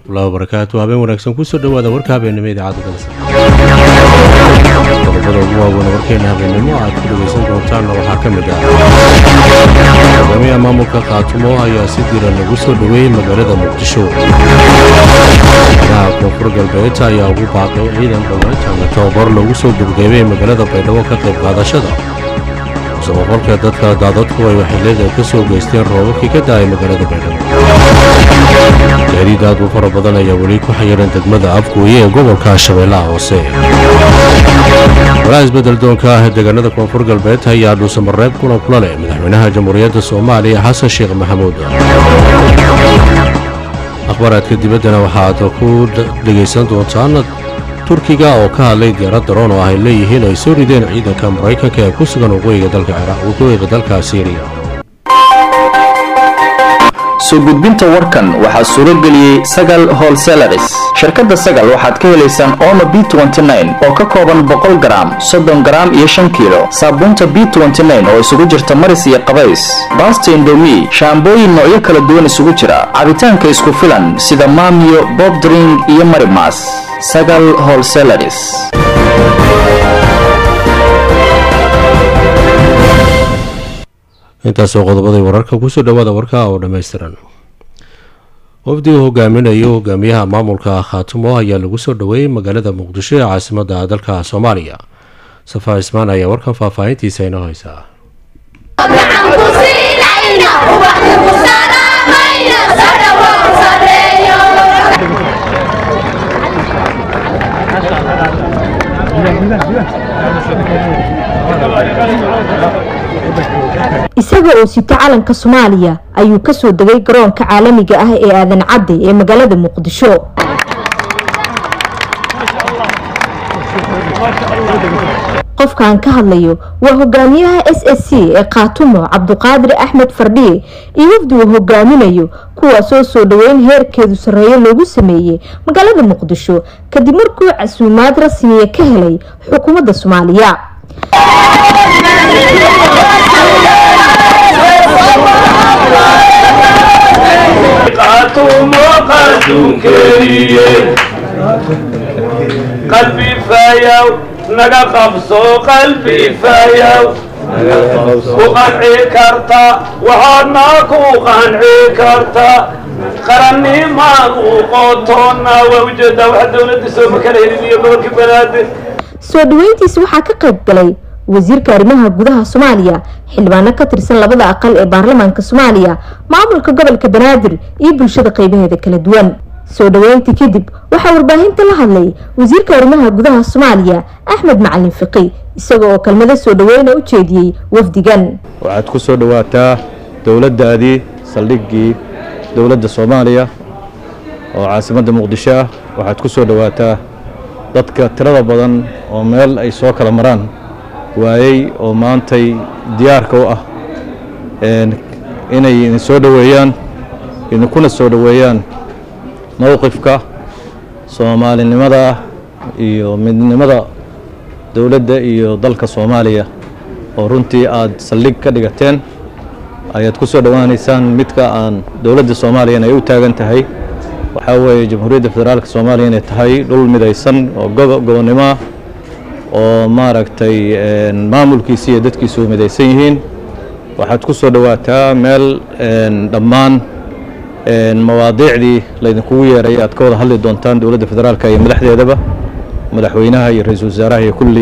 waraxmatullahi wabarakaatu habeen wanaagsan kusoo dhowaada warka habeennimo idaacadda dalsa qodobada ugu waaweyn warkeena habeennimo aad ku dhegaysan doontaanna waxaa ka mid ah hogaamiyaha maamulka khaatumo ayaa si diran lagu soo dhoweeyey magaalada muqdisho madaha koonfur galbeed ayaa ugu baaqay ciidan dhowaantana tababar loogu soo gurgeebay magaalada baydhabo ka qayb qaadashada musaboqolka dadka daadadku ay waxyeelada ka soo geysteen roobabkii ka da'ay magaalada baydhabo gaadiid aad u fara badan ayaa weli ku xayiran degmada afgooye ee gobolka shabeellaha hoose walaa isbeddel doonka ah ee deegaanada koonfur galbeed ayaa dhuusamareeb kulan kula leh madaxweynaha jamhuuriyadda soomaaliya xasan sheekh maxamuud akhbaaraadka dibaddana waxaad ku dhegaysan doontaan turkiga oo ka hadlay diyaarad daroon oo ay leeyihiin ay soo rideen ciidanka maraykanka ee ku sugan waqooyiga dalka siiriya soo gudbinta warkan waxaa suuro geliyey sagal holselaris shirkadda sagal waxaad ka helaysaan omo b oo ka kooban boqol garaam soddon garaam iyo shan kiilo saabuunta b oo isugu jirta maris iyo qabays baasta indomi shaambooyin noocyo kala duwan isugu jira cabitaanka isku filan sida maamiyo bobdring iyo marimas sagal holselaris intaasoo qodobaday wararka kusoo dhowaada warka oo dhammaystiran wafdigu hogaaminayo hogaamiyaha maamulka khaatumo ayaa lagu soo dhoweeyey magaalada muqdisho ee caasimadda dalka soomaaliya safaa ismaan ayaa warkan faahfaahintiisa inoo haysaa isaga oo sita calanka soomaaliya ayuu kasoo degay garoonka caalamiga ah ee aadan cadde ee magaalada muqdisho qofkaan ka hadlayo waa hogaamiyaha s s c ee khaatumo cabduqaadir axmed fardhiye iyo wafdi uu hogaaminayo kuwaasoo soo dhoweyn heerkeedu sarreeyo loogu sameeyey magaalada muqdisho kadib markuu casuumaad rasmiya ka helay xukuumadda soomaaliya qalbi fayaw naga qabso qalbi fayaw ku qanci karta waxaadna ku qanci karta qarannimaadu qotoona waa ujeedaa waxa dawladda soo makala helin iyo gobolka banaadir soo dhaweyntiisi waxaa ka qayb galay wasiirka arrimaha gudaha soomaaliya xildhibaano ka tirsan labada aqal ee baarlamaanka soomaaliya maamulka gobolka banaadir iyo bulshada qeybaheeda kala duwan soo dhaweyntii kadib waxaa warbaahinta la hadlay wasiirka arrimaha gudaha soomaaliya axmed macalin fiqi isaga oo kelmado soo dhaweyna u jeediyey wafdigan waxaad ku soo dhowaataa dowladdaadii saldhiggii dowladda soomaaliya oo caasimadda muqdisho ah waxaad ku soo dhowaataa dadka tirada badan oo meel ay soo kala maraan waayey oo maantay diyaarka u ah inay idin soo dhoweeyaan idinkuna soo dhoweeyaan mowqifka soomaalinimada iyo midnimada dowladda iyo dalka soomaaliya oo runtii aad saldhig ka dhigateen ayaad ku soo dhowaanaysaan midka aan dowladda soomaaliyana ay u taagan tahay waxaa weeye jamhuuriyadda federaalka soomaaliya inay tahay dhul midaysan oo gobonnimo ah oo maaragtay maamulkiisi iyo dadkiisu midaysan yihiin waxaad ku soo dhowaataa meel dhammaan mawaadiicdii laydinkugu yeeray aad ka wada hadli doontaan dowladda federaalka iyo madaxdeedaba madaxweynaha iyo ra-iisul wasaaraha iyo kulli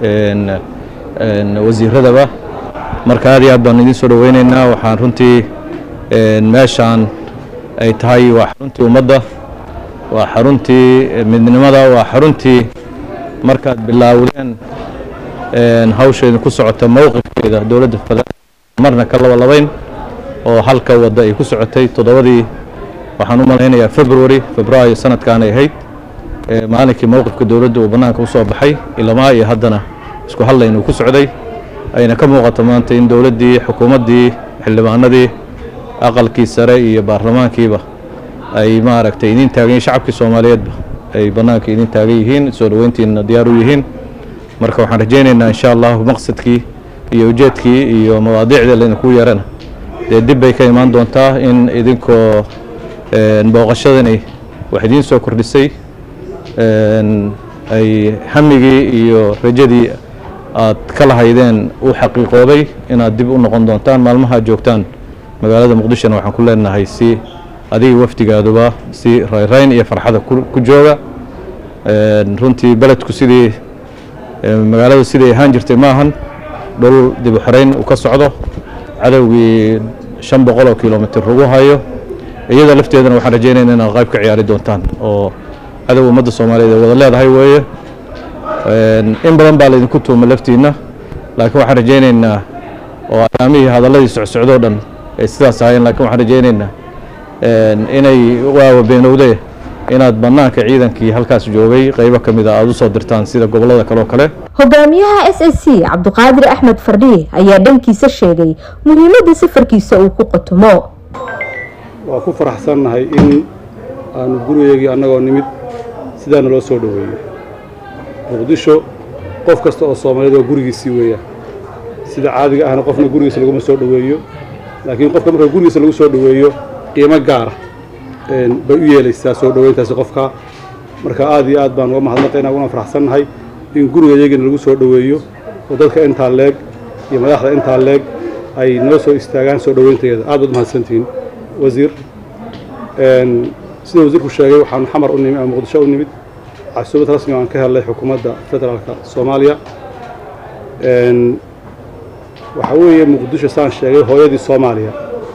wasiiradaba marka aad iyo aad baan idin soo dhoweyneynaa waxaan runtii meeshaan ay tahay waa xaruntii ummadda waa xaruntii midnimada waa xaruntii markaad bilaawdeen hawsha idinku socota mowqifkeeda dowladda federaalk marna ka laba labayn oo halka wadda ay ku socotay toddobadii waxaan u malaynayaa february februaayo sanadkan ay ahayd maalinkii mowqifka dowladda uu bannaanka u soo baxay ilamaa iyo haddana isku hadlayn uu ku socday ayna ka muuqato maanta in dowladdii xukuumaddii xildhibaanadii aqalkii sare iyo baarlamaankiiba ay maaragtay idin taagan yihin shacabkii soomaaliyeedba ay bannaanka idin taagan yihiin soo dhoweyntiina diyaar u yihiin marka waxaan rajaynaynaa insha allahu maqsadkii iyo ujeedkii iyo mawaadiicdii laydinku yeerana dee dib bay ka imaan doontaa in idinkoo booqashadani wax idiin soo kordhisay een, ay hamigii iyo rajadii aad ka lahaydeen u xaqiiqooday inaad dib u noqon doontaan maalmaha aad joogtaan magaalada muqdishona waxaan ku leenahay si adiga wafdigaaduba si rayrayn iyo farxada ku ku jooga Een, runtii beledku sidii ee, magaaladu siday ahaan jirtay maahan dhul dib u xoreyn uu ka socdo cadowgii shan boqol oo kilomitr lagu hayo iyada lafteedana waxaan rajeynayna inaad qayb ka ciyaari doontaan oo cadow ummadda soomaaliyeed ay wada leedahay weeye Een, in badan baa laydinku tuuma laftiinna laakiin waxaan rajeynaynaa oo ayaamihii hadalladii socsocdoo dhan ay sidaas ahaayeen laakiin waxaan rajeynaynaa een, inay waawa beenowde inaad bannaanka ciidankii halkaas joogay qaybo ka mid a aada u soo dirtaan sida gobollada kale oo kale hogaamiyaha s s c cabdiqaadir axmed fardhiye ayaa dhankiisa sheegay muhiimadda safarkiisa uu ku qotomo waa ku faraxsannahay in aanu gurigeygii annagoo nimid sidaana loo soo dhoweeyo muqdisho qof kasta oo soomaaliyeed waa gurigiisii weeyaan sida caadiga ahna qofna gurigiisa laguma soo dhoweeyo laakiin qofka marka gurigiisa lagu soo dhoweeyo qiimo gaara een, bay u yeelaysaa soo dhoweyntaasi qofka marka aad iyo aad baan uga mahadnaqaynaa uguna faraxsannahay in gurigayagiina lagu soo dhoweeyo oo dadka intaa leeg iyo madaxda intaa leeg ay noo soo istaagaan soo dhoweynteeda aad baad mahadsantihiin wasiir Een, sida wasiirku sheegay waxaanu xamar u nimid ama muqdisho u nimid casuumad rasmi aan ka helnay xukuumadda federaalka soomaaliya Een, waxaa weeye muqdisho saan sheegay hooyadii soomaaliya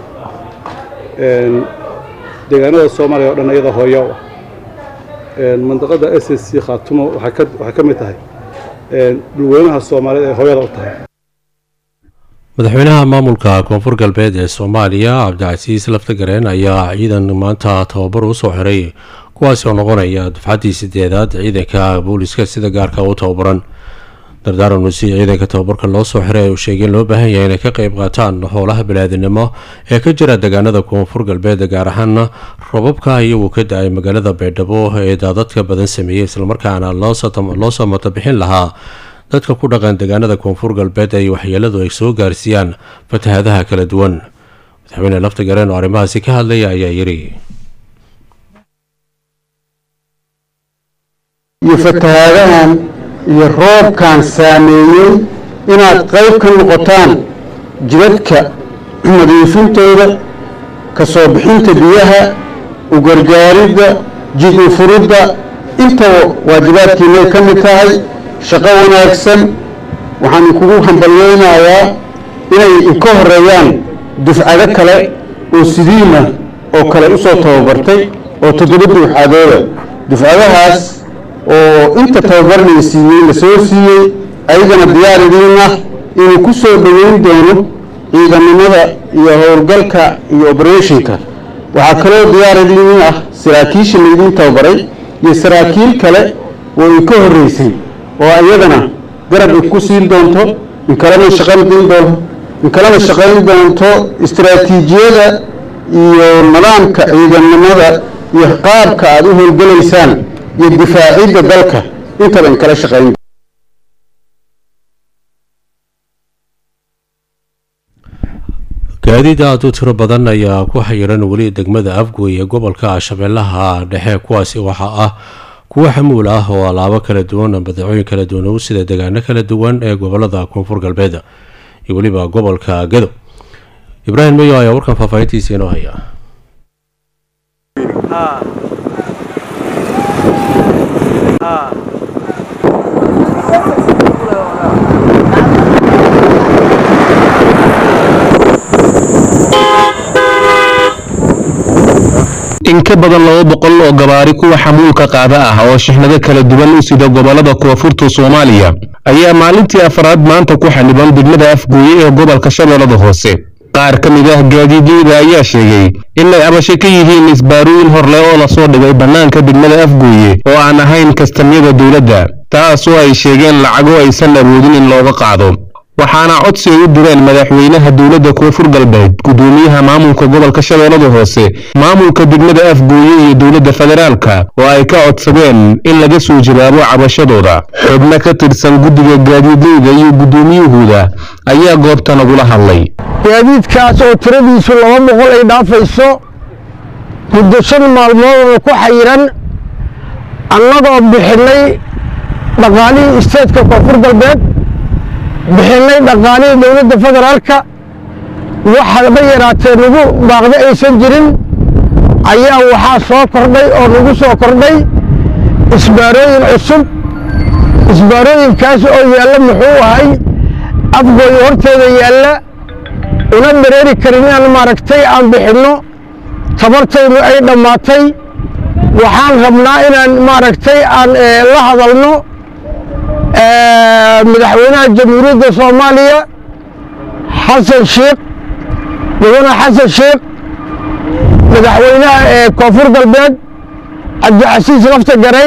Een, deegaanada soomaaliya oo dhan iyada hooyo u ah Een, mandaqada s s c khaatumo waxay ka waxay ka mid tahay een, dhulweynaha soomaaliyeed ay hooyada u tahay madaxweynaha maamulka koonfur galbeed ee soomaaliya cabdicasiis laftagareen ayaa ciidan maanta tababar u soo xiray kuwaasi oo noqonaya dufcaddii sideedaad ciidanka booliska sida gaarka u tababaran dardaaran usi ciidanka tababarka loo soo xiray uu sheegay in loo baahan yahay inay ka qayb qaataan howlaha balaadinimo ee ka jira deegaanada koonfur galbeed gaar ahaan robabka iyagu ka da-ay magaalada baydhabo ee daadadka badan sameeyey islamarkaana loo soo matabixin lahaa dadka ku dhaqan deegaanada koonfur galbeed ay waxyeeladu ay soo gaarsiiyaan fatahadaha kala duwan madaxweyne laftagareen oo arrimahaasi ka hadlaya ayaa yidhi iyo fatahaadahan iyo roobkan saameeyey inaad qayb ka noqotaan jidadka nadiifintooda ka soo bixinta biyaha u gargaaridda jid u furidda intaba waajibaadkiinay ka mid tahay shaqo wanaagsan waxaan kugu hambalyeynayaa inay ka horeeyaan dufcado kale oo sidiina oo kale u soo tababartay oo toddoba dufcadooda dufcadahaas oo inta tababarnay siiyey la soo siiyey ayagana diyaar idiin ah inuu ku soo dhoweyn doono ciidamnimada iyo howlgalka iyo obereshinka waxaa kaloo diyaar idiin ah saraakiisha laydiin tababaray iyo saraakiil kale oo i ka horreysay oo iyadana garab i ku siin doonto in kalena shaqayn doonto in kalena shaqayn doonto istaraatiijiyada iyo nidaamka ciidamnimada iyo qaabka aada u howlgalaysaan iyo difaacidda dalka intaba in kala shaqayn gaadiid aada u tiro badan ayaa ku xayiran weli degmada afgoy ee gobolka shabeellaha dhexe kuwaasi waxaa ah kuwo xamuul ah oo alaabo kala duwan badeecooyin kala duwan u sida deegaano kala duwan ee gobolada koonfur galbeed iyo weliba gobolka gado ibraahim mayo ayaa warkan faahfaahintiisa inoo haya in ka badan laba boqol oo gabaari kuwa xamuulka qaada ah oo shixnado kala duwan u sida gobolada koonfurta soomaaliya ayaa maalintii afraad maanta ku xaniban degmada afgooye ee gobolka shabeellada hoose qaar ka mid ah gaadiidleyda ayaa sheegay inay abasho ka yihiin isbaarooyin horle oo lasoo dhigay bannaanka degmada afgooye oo aan ahayn kastamyada dowladda taasoo ay sheegeen lacago aysan awoodin in looga qaado waxaana codsi ay u direen madaxweynaha dowladda koonfur galbeed gudoomiyaha maamulka gobolka shabeellada hoose maamulka degmada afgooye iyo dowladda federaalka oo ay ka codsadeen in laga soo jawaabo cabashadooda xubno ka tirsan guddiga gaadiidleyda iyo guddoomiyahooda ayaa goobta nagula hadlay gaadiidkaas oo tiradiisu laba boqol ay dhaafayso muddo shan maalmoodoo ku xayiran annagoo bixinnay dhaqaalihii isteedka koonfur galbeed bixinnay dhaqaalihii dowladda federaalka waxaba yaraatee nagu baaqda aysan jirin ayaa waxaa soo kordhay oo nagu soo kordhay isbaarooyin cusub isbaarooyinkaas oo yaalla muxuu ahay afgooyo horteeda yaalla una dareeri karin inaan maaragtay aan bixinno tabartaynu ay dhammaatay waxaan rabnaa inaan maaragtay aan la hadalno madaxweynaha jamhuuriyadda soomaaliya xasan sheekh mudane xasan sheekh madaxweynaha koonfur galbeed cabdicasiis lafta garayn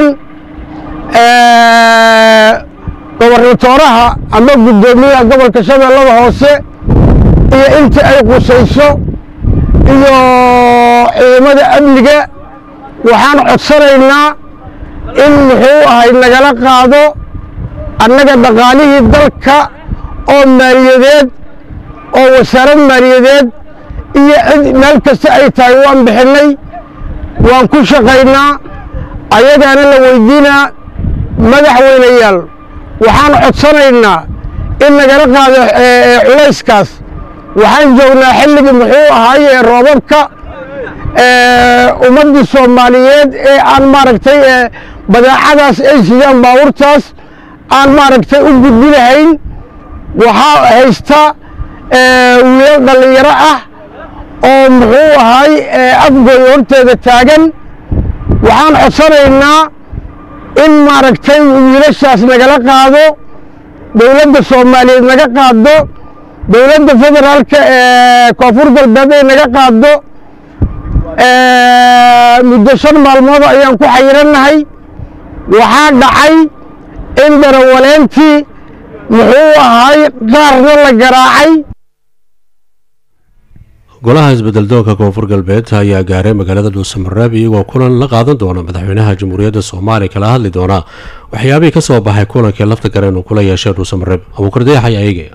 gobarnatooraha ama guddoomiyaha gobolka shabeellada hoose iyo inta ay qusayso iyo ciidamada amniga waxaan codsanaynaa in muxuu ahay nagala qaado annaga dhaqaalihii dalka oo maaliyadeed oo wasaarad maaliyadeed iyo cid meel kasta ay tahay waan bixinnay waan ku shaqaynaa ayagaana la weydiinaa madaxweynayaal waxaan codsanaynaa in nagala qaado culayskaas waxaan joognaa xilligii muxuu ahaay ee roobabka ummaddii soomaaliyeed ee aan maaragtay badeecadaas ay sidaan baabuurtaas aan maaragtay u gudbinahayn waxaa haysta wiilal dhallinyaro ah oo muxuu ahaay afgooy horteeda taagan waxaan codsanaynaa in maaragtay wiilashaas nagala qaado dowladda soomaaliyeed naga qaado dowladda federaalka ee koonfur galbeed ay naga qaado muddo shan maalmood ayaan ku xayirannahay waxaa dhacay in darawaleentii muxuu ahay qaarna la garaacay golaha isbedeldoonka koonfur galbeed ayaa gaaray magaalada dhuusamareeb iyagoo kulan la qaadan doona madaxweynaha jamhuuriyadda soomaaliya kala hadli doona waxyaabihii ka soo baxay kulankii lafta gareen uu kula yeeshay dhuusamareeb abuukardayaxay ayage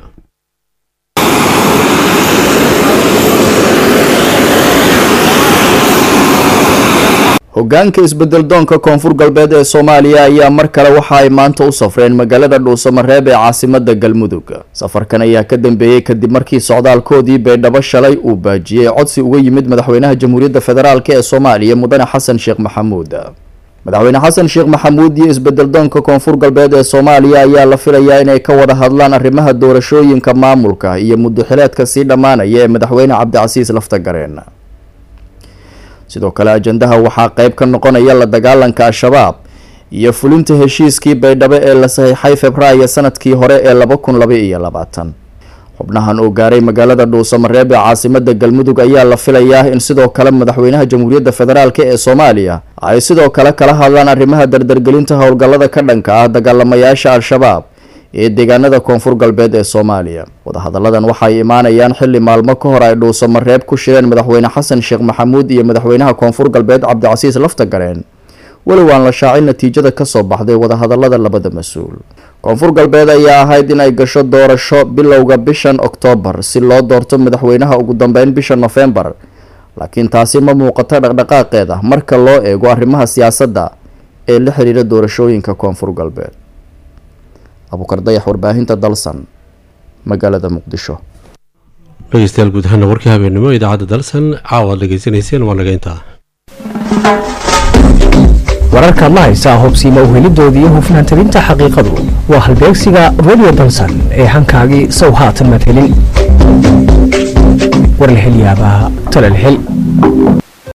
hoggaanka isbeddeldoonka koonfur galbeed ee soomaaliya ayaa mar kale waxa ay maanta u safreen magaalada dhuusamareeb ee caasimadda galmudug safarkan ayaa ka dambeeyey kadib markii socdaalkoodii baydhabo shalay uu baajiyey codsi uga yimid madaxweynaha jamhuuriyadda federaalk ee soomaaliya mudane xasan sheekh maxamuud madaxweyne xasan sheekh maxamuud iyo isbeddeldoonka koonfur galbeed ee soomaaliya ayaa la filayaa inay ka wada hadlaan arrimaha doorashooyinka maamulka iyo muddoxileedka sii dhammaanaya ee madaxweyne cabdicasiis laftagareen sidoo kale ajandaha waxaa qeyb ka noqonaya la dagaalanka al-shabaab iyo fulinta heshiiskii baydhabo ee la saxiixay februaayo sanadkii hore ee laba kun laba iyo labaatan xubnahan oo gaaray magaalada dhuusamareeb ee caasimada galmudug ayaa la filayaa in sidoo kale madaxweynaha jamhuuriyadda federaalk ee soomaaliya ay sidoo kale kala hadlaan arrimaha dardargelinta howlgallada ka dhanka ah dagaalamayaasha al-shabaab ee deegaanada koonfur galbeed ee soomaaliya wadahadalladan waxay imaanayaan xilli maalmo ka hor ay dhuusamareeb ku shireen madaxweyne xasan sheekh maxamuud iyo madaxweynaha koonfur galbeed cabdicasiis laftagareen weli waan la shaacin natiijada kasoo baxday wadahadallada labada mas-uul koonfur galbeed ayaa ahayd in ay gasho doorasho bilowga bishan oktoobar si loo doorto madaxweynaha ugu dambeyn bisha nofembar laakiin taasi ma muuqato dhaqdhaqaaqeeda marka loo eego arrimaha siyaasadda ee la xiriira doorashooyinka koonfur galbeed abukar dayax warbaahinta dalsan magaalada muqdisho dhegeystayaal guud ahaana warkii habeennimo idaacadda dalsan caawa ad dhegeysanayseen waa naga intaa wararkaad la haysaa hubsiima uhelidoodii iyo hufnaan tabinta xaqiiqadu waa halbeegsiga radio dalsan ee hankaagii sow haatan madhelin warlahelyaabaha talalhel